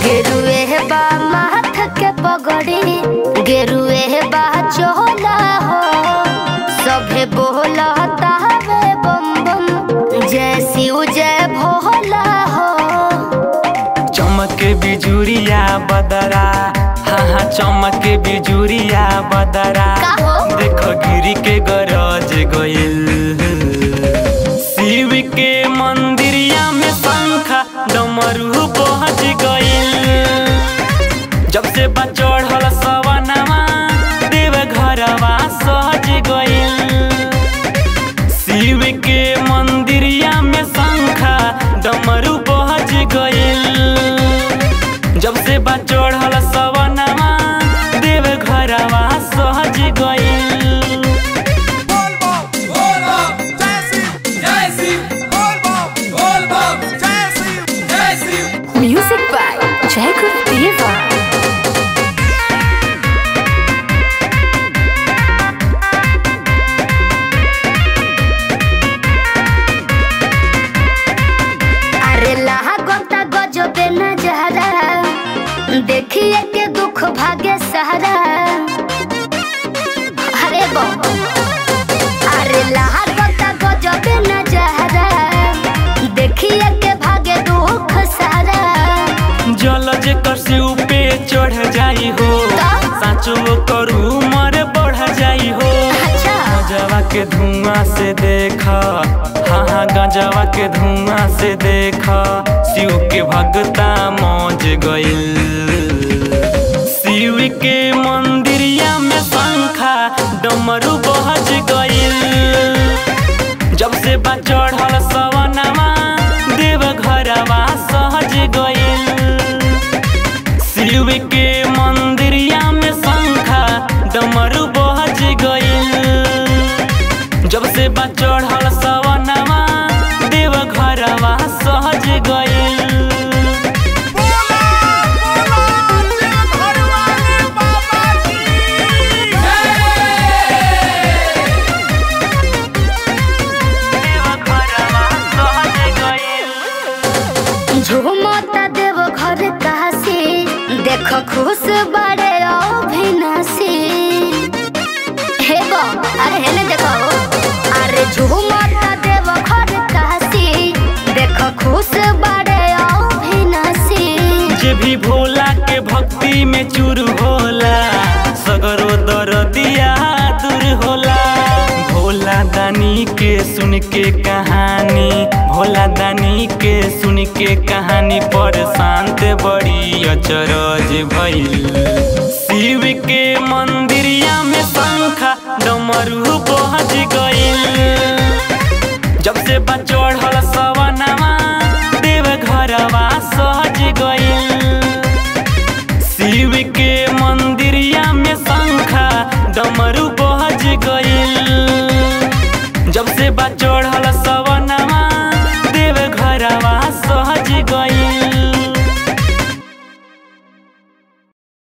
गेरुए बा माथ के पगड़ी गेरुए बा चोला हो सभे बोलता हवे बम बम जय शिव जय भोला हो चमक बिजुरिया बदरा हाँ हाँ चमक बिजुरिया बदरा का हो? देखो गिरी के गरज गइल शिव के मंदिरिया में शंखा डमरू पहुंच गइल जब से बा चढ़ल सवनवा देव घरवा सहज गइल शिव के मंदिरिया में शंखा डमरू पहुंच गइल जब से बा चढ़ल सवनवा देव घरवा सहज गइल बोल बम बोल बम जय शिव जय शिव बोल बम बोल बम जय शिव जय शिव म्यूजिक बाय जयकुल देवा अरे लाहा गोता गजबे नजारा देखिए के दुख भागे सहारा अरे बो अरे लाहा गोता गजबे नजारा देखिए के भागे दुख सारा जल जेकर से ऊपे चढ़ जाई हो साचो करू मर बढ़ जाई हो अच्छा गजवा के धुआं से देखा हाँ हाँ गजवा के धुआं से देखा शिव के भगता मौज गइल शिव के मंदिरिया में शंखा डमरू बहज गइल जब से बा चढ़ल सवनवा देव घरवा सहज गइल शिव के मंदिरिया में शंखा डमरू बहज गइल जब से बा चढ़ल सवनवा देव घरवा सहज गइल बोला बोला दिल भर वाले बाबा की देव घरवा सहज गइल झूमता देव घर काशी देख खुश बड़े अभिनाशी हे बो अरे हेले देखो अरे झूमता देव घर काशी देख खुश बड़े अभिनाशी जे भी भोला के भक्ति में चूर होला सगरो दरदिया दूर होला भोला दानी के सुन के कहानी भोला दानी के सुन के कहानी पर शांत बड़ी अचरज भइल शिव के मंदिरिया में शंखा डमरू पहुंच गइल जब से बा चढ़ल सवनवा देव घरवा सहज गइल शिव के